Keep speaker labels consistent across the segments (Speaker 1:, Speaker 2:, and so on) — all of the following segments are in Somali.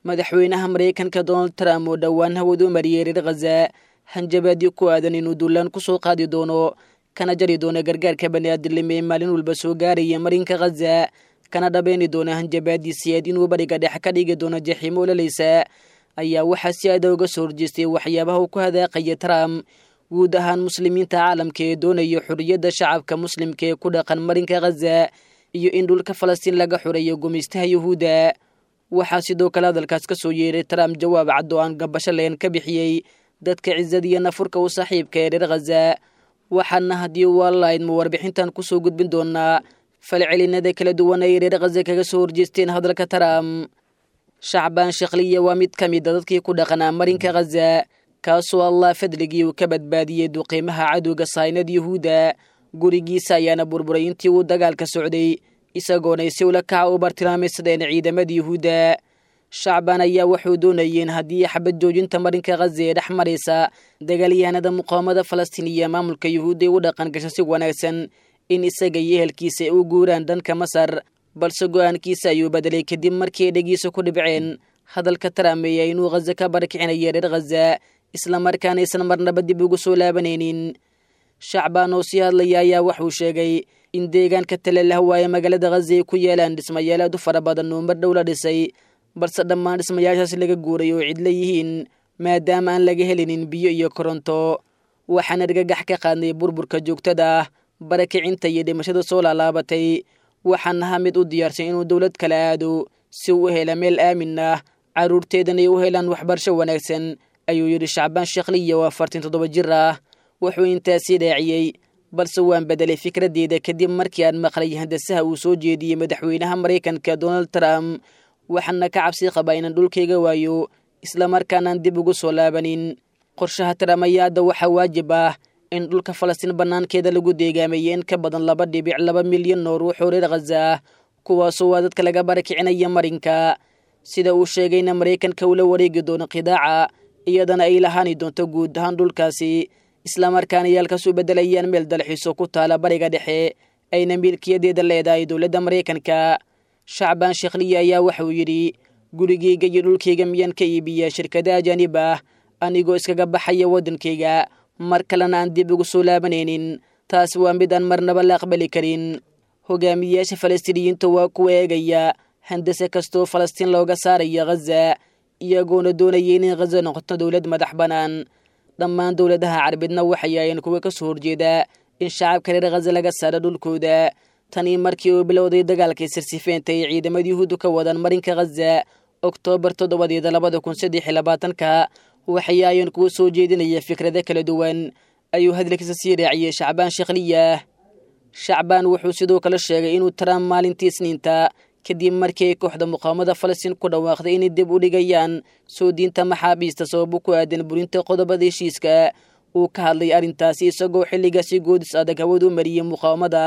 Speaker 1: madaxweynaha maraykanka donald trump oo dhowaan hawad u mariyey reer khaza hanjabaadyo ku aadan inuu duulaan ku soo qaadi doono kana jari doono gargaarka baniaadilnimo ee maalin walba soo gaaraya marinka khaza kana dhabeeni doona hanjabaadiisiyaad inuu bariga dhex ka dhigi doono jaxiimo olalaysa ayaa waxaa si aada uga soo horjeestay waxyaabaha uu ku hadaaqaya trump guud ahaan muslimiinta caalamka ee doonaya xorriyadda shacabka muslimka ee ku dhaqan marinka khaza iyo in dhulka falastiin laga xoreeyo gumaystaha yuhuudda waxaa sidoo kale hadalkaas ka soo yeeray trump jawaab cad oo aan gabasho leen ka bixiyey dadka cizada iyo nafurka u saaxiibka ee reer khaza waxaana haddii waalaydma warbixintan kusoo gudbin doonaa falcelinada kala duwan ay reer khaza kaga soo horjeesteen hadalka trump shacbaan shakliya waa mid ka mid a dadkii ku dhaqanaa marinka khaza kaasoo allah fadligii uu ka badbaadiyey duqiimaha cadowga saynad yuhuudda gurigiisa ayaana burburay intii uu dagaalka socday isagoonay si ula kaca u bartilmaamaysadeen ciidamada yuhuudda shacbaan ayaa wuxuu doonayeen haddii xabad joojinta marinka khaza ee dhex maraysa dagaalyahanada muqaawamada falastiin iyo maamulka yuhuudda ay u dhaqan gasho si wanaagsan in isaga iyo ehelkiisa ay u guuraan dhanka masar balse go-aankiisa ayuu bedelay kadib markii ay dhegiisa ku dhibceen hadalka traameeya inuu khaza ka barakicinayo reer khaza islamarkaana aysan marnaba dib ugu soo laabanaynin shacbaan oo sii hadlaya ayaa wuxuu sheegay in deegaanka talelahwa ee magaalada khaza ay ku yeelaan dhismayaal aad u fara badan oo mar dhow la dhisay balse dhammaan dhismayaashaas laga guuray oo cidla yihiin maadaama aan laga helinin biyo iyo koronto waxaan argagax ka qaadnay burburka joogtada ah barakicinta iyo dhimashada soo laalaabatay waxaan ahaa mid u diyaarsan inuu dowlad kala aado si uu u hela meel aamin ah carruurteedan ay u helaan waxbarasho wanaagsan ayuu yidhi shacbaan sheekhliya oo afartan toddoba jir ah wuxuu intaasii dhaaciyey balse waan bedelay fikraddeeda kadib markii aan maqlay handasaha uu soo jeediyey madaxweynaha maraykanka donald trump waxaana ka cabsi qabaa inaan dhulkayga waayo islamarkaanaan dib ugu soo laabanin qorshaha trump ayaa hadda waxaa waajib ah in dhulka falastiin bannaankeeda lagu deegaameeyey in ka badan laba dhibic laba milyan oo ruux oo reer khaza ah kuwaasoo waa dadka laga barakicinaya marinka sida uu sheegayna maraykanka ula wareegi doono khidaaca iyadana ay lahaani doonto guud ahaan dhulkaasi islamarkaana yaalkaas u beddelayaan meel dalxiiso ku taala bariga dhexe ayna milkiyadeeda leedahay dowladda maraykanka shacbaan sheekhliya ayaa waxauu yidhi gurigayga iyo dhulkayga miyaan ka iibiyaa shirkada ajaanib ah anigoo iskaga baxaya waddankayga mar kalena aan dib ugu soo laabanaynin taas waa mid aan marnaba la aqbali karin hogaamiyayaasha falastiiniyiinta waa kuwa eegaya handase kastoo falastiin looga saaraya khaza iyagoona doonaya inay khaza noqoto dowlad madax bannaan dhammaan dowladaha carbeedna waxay ahayn kuwa ka soo horjeeda in shacabka reer khaza laga saaro dhulkooda tanii markii uu bilowday dagaalkii sirsifeenta ay ciidamada yuhuuddu ka wadaan marinka khaza oktoobar toddobadeeda labada kun saddex iyo labaatanka waxay ahayn kuwa soo jeedinaya fikrado kala duwan ayuu hadalkiisa sii raaciyey shacbaan sheekhliya shacbaan wuxuu sidoo kale sheegay inuu trump maalintii isniinta kadib markii ay kooxda muqaawamada falastiin ku dhawaaqday inay dib u dhigayaan soo diinta maxaabiista sababo ku aadan burinta qodobada heshiiska uu ka hadlay arrintaasi isagoo xilligaasi goodis adag hawad u mariyey muqaawamada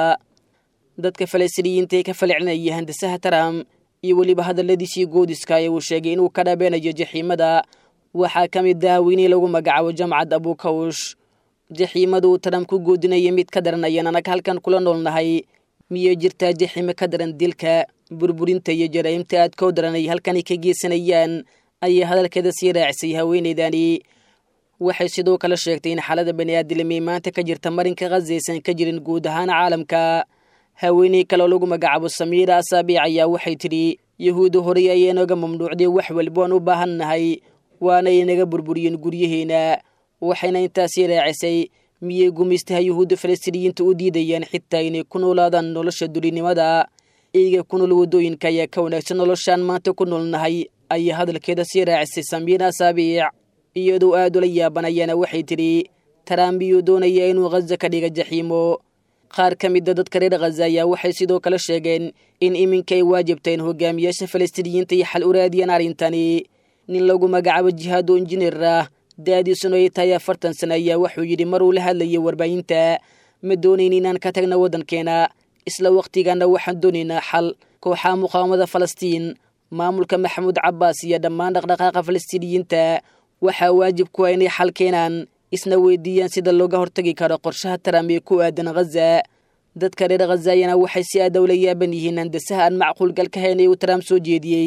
Speaker 1: dadka falastiiniyiinta ee ka falcelinaya handasaha trump iyo weliba hadalladiisii goodiska ee uu sheegay inuu ka dhabeenayo jaxiimada waxaa ka mid ah weynii lagu magacaabo jamcad abukawsh jaxiimada uu trump ku goodinaya mid ka daran ayaan anag halkan kula noolnahay miyay jirtaa jaxiimo ka daran dilka burburinta iyo jaraa'imta aad koo daran ay halkani ka geysanayaan ayay hadalkeeda sii raacisay haweenaydani waxay sidoo kale sheegtay in xaalada bani'aadilimi maanta ka jirta marinka khaza aysan ka jirin guud ahaan caalamka haweeney kaleoo lagu magacaabo samiira asaabiic ayaa waxay tidhi yahuudda horey ayay naga mamnuucday wax walba aan u baahan nahay waana ay naga burburiyeen guryaheena waxayna intaasii raacisay miyay gumaystaha yuhuudda falastiiniyiinta u diidayaan xitaa inay ku noolaadaan nolosha dulinimada eyga ku nool waddooyinka ayaa ka wanaagsan noloshaan maanta ku noolnahay ayay hadalkeeda sii raacisay samiira asaabiic iyadoo aad ula yaabanayaana waxay tidhi taraambiyuu doonaya inuu khaza ka dhiga jaxiimo qaar ka mida dadka reer khaza ayaa waxay sidoo kale sheegeen in iminka ay waajibtaen hogaamiyaasha falastiiniyiinta iyo xal u raadiyaan arrintani nin lagu magacaabo jihaado injineer ah da-diisuna ay tahay afartan sano ayaa wuxuu yidhi maruu la hadlayay warbaahinta ma doonayn inaan ka tagna waddankeena isla wakhtigaana waxaan doonaynaa xal kooxaha muqaawamada falastiin maamulka maxamuud cabbaas iyo dhammaan dhaqdhaqaaqa falastiiniyiinta waxaa waajib ku ah inay xal keenaan isna weydiiyaan sida looga hortagi karo qorshaha taram ee ku aadan khaza dadka reer khazayana waxay si aada ula yaaban yihiin handasaha aan macquulgal ka hayn ee uu taraam soo jeediyey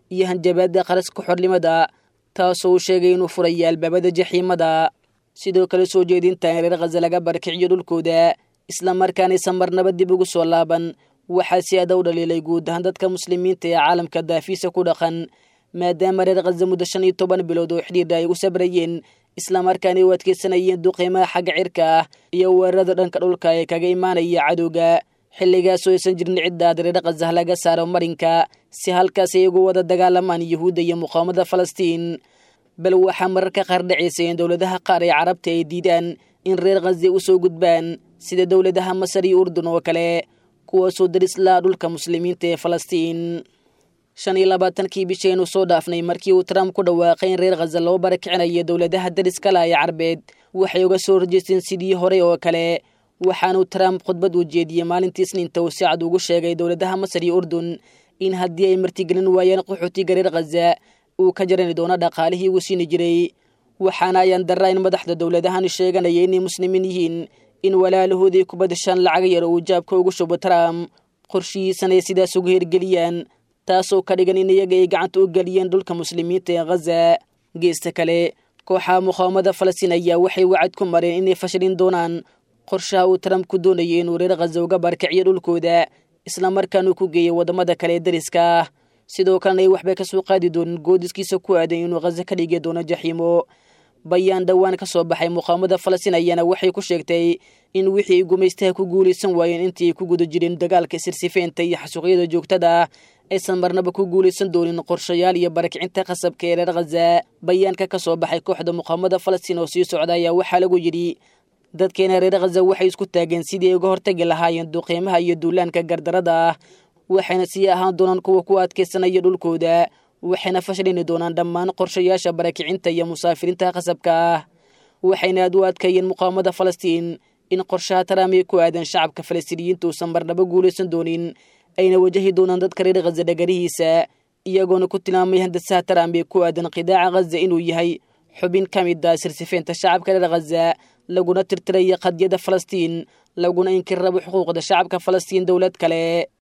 Speaker 1: iyo hanjabaadda qaraska xornimada taasoo uu sheegay inuu furaya albaabada jaxiimada sidoo kale soo jeedinta in reer khaza laga barakiciyo dhulkooda islamarkaanaysan marnaba dib ugu soo laaban waxaa si ada u dhaliilay guud ahaan dadka muslimiinta ee caalamka daafiisa ku dhaqan maadaama reer khaza muddo shan iyo toban bilood oo xidhiidha ay u sabrayeen islamarkaana u adkeysanayeen duqiimaha xagga cirka ah iyo weerarada dhanka dhulka ee kaga imaanaya cadowga xilligaasoo aysan jirin ciddaad reer khazah laga saaro marinka si halkaas ay ugu wada dagaalamaan yuhuudda iyo muqaawamada falastiin bal waxaa mararka qaar dhacaysa in dowladaha qaar ee carabta ay diidaan in reer khaza u soo gudbaan sida dowladaha masar iyo urdun oo kale kuwaasoo darislaa dhulka muslimiinta ee falastiin shan iyo labaatankii bishaynu soo dhaafnay markii uu trump ku dhawaaqay in reer khaza loo barakicinayo dowladaha dariska la ee carbeed waxay uga soo horjeesteen sidii hore oo kale waxaanuu trump khudbad uu jeediyey maalintii isniinta uu si cad ugu sheegay dowladaha masar iyo urdun in haddii ay martigelin waayeen qaxootiga reer khaza uu ka jarani doono dhaqaalihii uu siini jiray waxaana ayaan darra in madaxda dowladahan sheeganaya inay muslimiin yihiin in walaalahoodii ku badashaan lacag yar uu jaabka ugu shubo trump qorshihiisana ay sidaas ugu hirgeliyaan taasoo ka dhigan in iyaga ay gacanta u geliyeen dhulka muslimiinta ee khaza geesta kale kooxaha muqaawamada falastiin ayaa waxay wacad ku mareen inay fashilin doonaan qorshaha uu trump ku doonayay inuu reer khaza uga barakiciyo dhulkooda islamarkaanuu ku geeyay waddamada kale ee dariska ah sidoo kalena ay waxbay ka soo qaadi doonin goodiskiisa ku aadan inuu khaza ka dhigi doono jaxiimo bayaan dhowaan ka soo baxay muqaawamada falastiin ayaana waxay ku sheegtay in wixii ay gumaystaha ku guulaysan waayeen intii ay ku guda jireen dagaalka sirsifeynta iyo xasuuqyada joogtada ah aysan marnaba ku guulaysan doonin qorshayaal iyo barakicinta qasabka ee reer khaza bayaanka ka soo baxay kooxda muqaawamada falastiin oo sii socda ayaa waxaa lagu yidhi dadkeena reer khaza waxay isku taageen sidii ay uga hortagi lahaayeen duqiimaha iyo duulaanka gardarada ah waxayna sii ahaan doonaan kuwa ku adkaysanaya dhulkooda waxayna fashilini doonaan dhammaan qorshayaasha barakicinta iyo musaafiriinta qasabka ah waxayna aad u adkeeyeen muqaawamada falastiin in qorshaha trump ee ku aadan shacabka falastiiniyiinta uusan marnaba guulaysan doonin ayna wajahi doonaan dadka reer khaza dhagarihiisa iyagoona ku tilmaamay handasaha trump ee ku aadan qidaaca khaza inuu yahay xubin ka mid ah sirsifeynta shacabka reer khaza laguna tirtiraya qadyada falastiin laguna inkir rabo xuquuqda shacabka falastiin dowlad kale